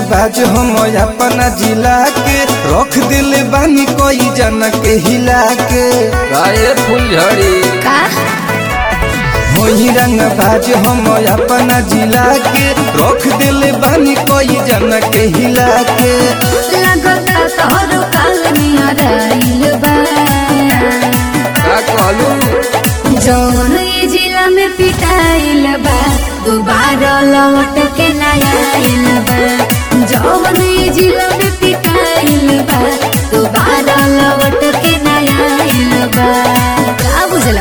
बाज हम अपना जिला के रख दिल बानी कोई जन के हिला के गाये फुलझड़ी का होई रंग बाज हम अपना जिला के रख दिल बानी कोई जन के हिला के लगता तोहरो काल नियराइल बा का कहलू जौन ई जिला में पिटाइल बा दोबारा लौट के ना आइल बा जौन ई जिला में पिटाइल बा दोबारा लौट के ना आइल बा का बुझला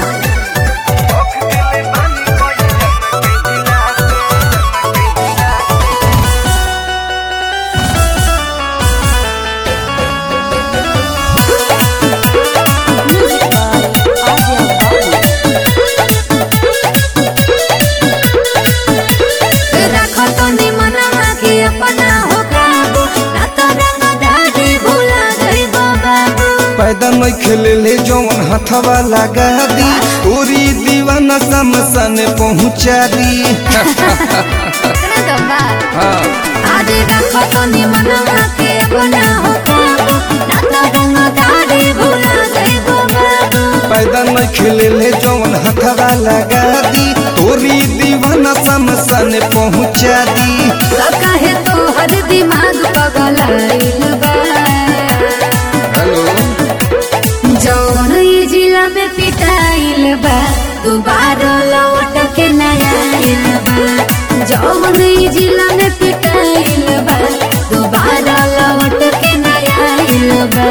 राखो तो निमनमा के अपना हो काबू ना तो रंग दाढ़ी भुला जाइबो बाबू पैदा नहीं खेले ले जौन हथवा लगा दी पूरी दीवाना समसन पहुँचा दी इतना दम्बा हाँ आज राखो तो निमनमा के अपना हो काबू ना तो रंग दाढ़ी भुला जाइबो बाबू पैदा नहीं खेले ले जौन हथवा लगा दी तोरी दीवाना समसन पहुँचा दी तो काहे तो हर दिमाग पगलाइल बा हेलो जौन ई जिला में पिटाइल बा दोबारा लौट के ना आइल बा जौन ई जिला में पिटाइल बा दोबारा लौट के ना आइल बा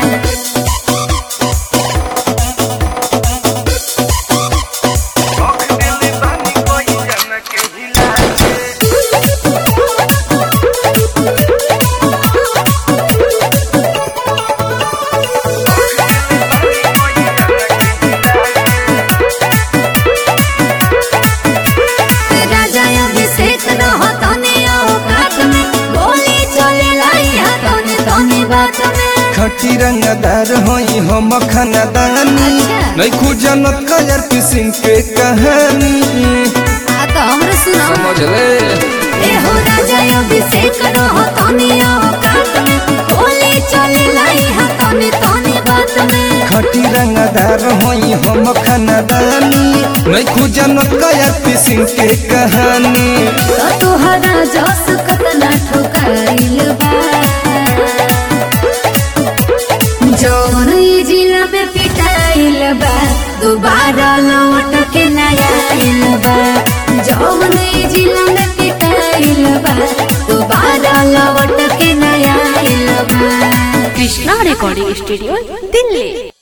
राजा अभिषेक रहो तने औकात में गोली चले लाई हा तने तने बात में खटी रंगदार होई हम खानदानी अच्छा। नहीं खुजनत कजर सिंह के कहानी आ तो हमरे सुनो समझ ले ए हो राजा अभिषेक रहो तने औकात में गोली चले लाई हा तने तने बात में खटी रंगदार होई हम खानदानी नहीं खुजनत कजर सिंह के कहानी तो तुहरा जस कतना ठोकाइल बा जौन ई जिला में पिटाइल बा दोबारा लौट के ना आइल बा जौन ई जिला में पिटाइल बा दोबारा लौट के ना आइल बा कृष्णा रेकॉर्डिंग स्टूडियो दिल्ली